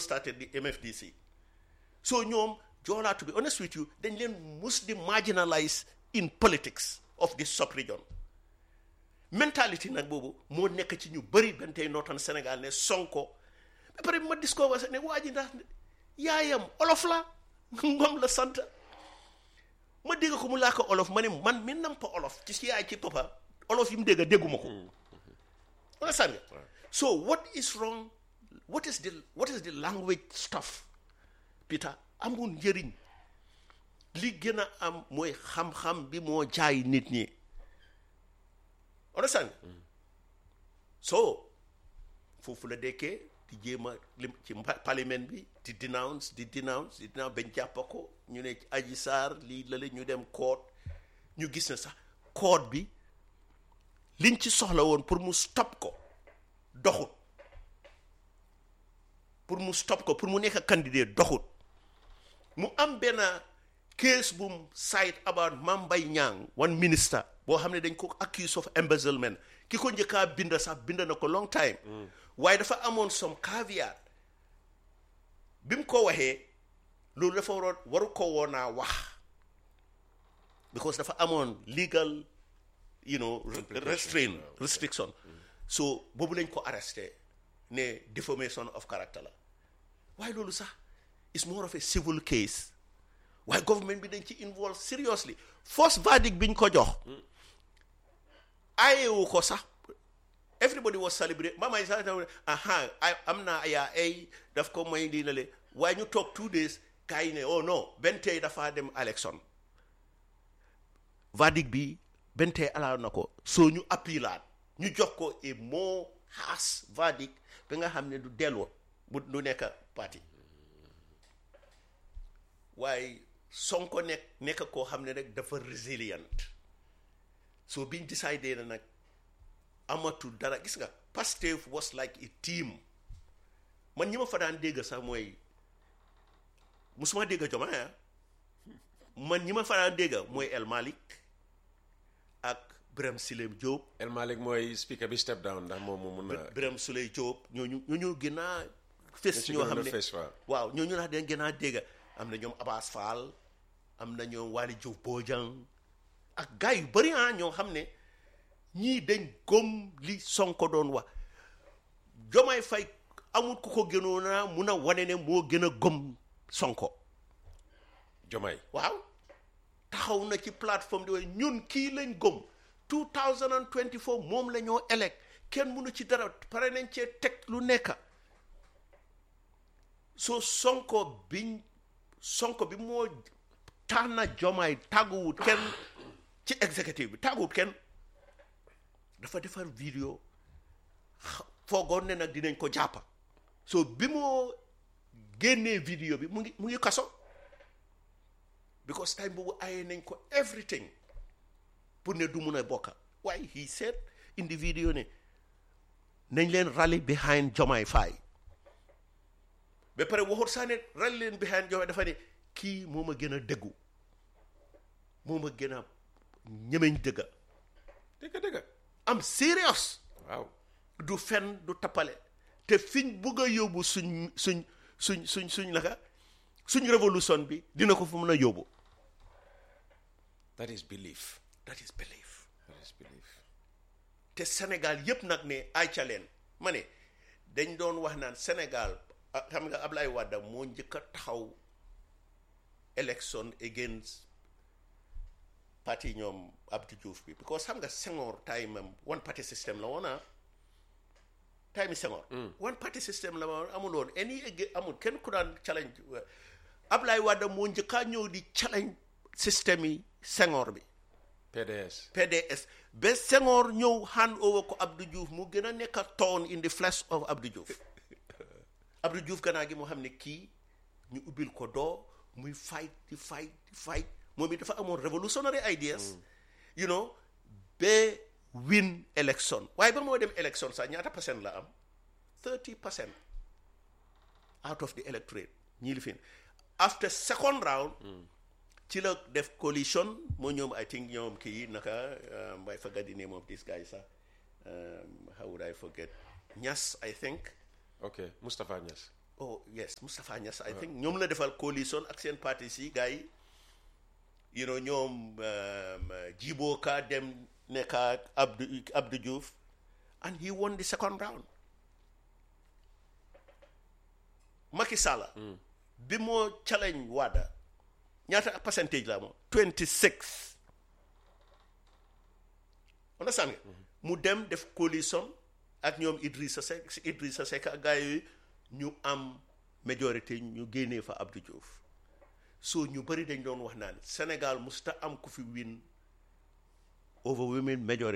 started the MFDC so ñoom Joola to be honest with you dañ leen mus di marginalize in politics of this sub-region mentality nag boobu moo nekk ci ñu bëri benn tey nootan Sénégal ne Sonko ba pare ma discover sax ne waa ji ndax yaayam olof la ngom la sant ma dégg ko mu laa ko olof ma ne man mi nampa olof ci si yaay ci papa olof yi mu dégg dégguma ko understand nga so what is wrong what is the what is the language stuff Peter amul njëriñ li gën a am mooy xam-xam bi moo jaay nit ñi understand nga so foofu la dekkee di jéem a lim ci mpa- parlement bi di denounce di denounce di denounce bañ jàppa ko ñu ne Adji Sarr lii la la ñu dem court ñu gis ne sax court bi liñ ci soxla woon pour mu stop ko doxut pour mu stop ko pour mu nekk candidat doxut mu am benn case bu mu cite about Mame Mbaye Niang one minister boo xam ne dañ ko accuse of embezzlement ki ko njëkkaa bind sax bind na ko long time waaye dafa amoon some caveat bi mu ko waxee loolu dafa waroon waru ko woonaa wax because dafa amoon legal you know restraint restriction so boobu lañ ko arresté ne defamation of character la waaye loolu sax is more of a civil case waaye government bi dañ ci involve seriously first verdict biñ ko jox ayewu ko sax everybody was celebrate mama yi sax aha ay am naa yaa ay daf ko may lii la le waaye ñu toog two days gars yi ne oh non benn tey dafa dem élection verdict bi benn tey alaa na ko soo ñu appilaat ñu jox ko a more harsh verdict bi nga xam ne du delloo bu du nekk parti waaye Sonko nekk nekk koo xam ne rek dafa resilient so biñ décidé na nag amatul dara gis nga Pastef was like a team man ñi ma fa daan dégg sax mooy musuma dégg Diomaye ah man ñi ma fa daan dégg mooy El Malick ak Birame Souleye Diop El Malick mooy speaker bi step down ndax moom mu mun a Birame Souleye Diop ñooñu ñooñu gën a fes ci ñoo gënoon xam a ne fes, waaw. waaw ñooñu laa dañ gën a dégg am na ñoom Abass Fall am na ñoom Waly Diouf Bodiang ak gars yu bëri ah ñoo xam ne ñii dañ gëm li Sonko doon wax Jomaay Fay amul ku ko gënoon a mun a wane ne moo gën a gëm Sonko Jomaay waaw taxaw na ci plateforme di wax ñun kii lañ gëm 2024 moom la ñoo elect kenn mënu ci dara pare nañ cee teg lu nekk soo sonko biñ sonko bi moo tànna jomaay tàgguwut kenn ci exécutif bi tàgguwut kenn dafa defar vidéo xa- foogoon ne nag dinañ ko jàppa so bi moo génnee vidéo bi mu ngi mu ngi kaso because time boobu ayee nañ ko everything pour ne du mun a bokka waaye he said in the video ne nañ leen rally behind Jomaay Faye ba pare waxut sax ne rally leen behind Jomaay dafa ne kii moo ma gën a dëggu moo ma gën a ñemeñ dëgga dëgg dëgg am serious waaw du fen du tappale te fiñ bugg a yóbbu suñ suñ suñ suñ suñ naka suñ révolution bi dina ko fu mun a yóbbu that is belief that is belief that is belief te Sénégal yëpp nag ne ayca leen ma ne dañ doon wax naan Sénégal ah, xam nga Ablaye Wade moo njëkk a taxaw election against parti ñoom Abdou Diouf bi because xam nga Senghor time am one party system la woon ah time yi Senghor one party system la woon amul woon any ag- amul kenn ku daan challenge Ablaye Wade moo njëkk a ñëw di challenge système yi Senghor bi PDS PDS ba Senghor ñëw hand over ko Abdou Diouf mu gën a nekk a thorn in the flesh of Abdou Diouf Abdou Diouf gannaaw gi moo xam ne kii ñu ubbil ko doo muy fight di fight di fight moom it dafa amoon revolutionary ideas you know ba win election waaye ba moo dem election sax ñaata percent la am 30 percent out of the electorate ñii li fi after second round ci la def coalition moo ñoom I think ñoom kii naka um, I forget the name of this guy sax um, how would I forget Niass I think ok Moustapha Niass oh yes Moustapha Niass I think ñoom la defal coalition ak seen parti si gars yi you know ñoom um, Djibo Ka dem nekk ak Abdou Abdou Diouf and he won the second round Macky Sall bi moo challenge Wada ñaata percentage la moom 26 understand nga mu dem def coalition ak ñoom Idrissa Seck si Idrissa Seck ak gars yooyu ñu am majorité ñu génnee fa Abdou Diouf so ñu bëri dañ doon wax naan Sénégal musta am ku fi win overwhelming majority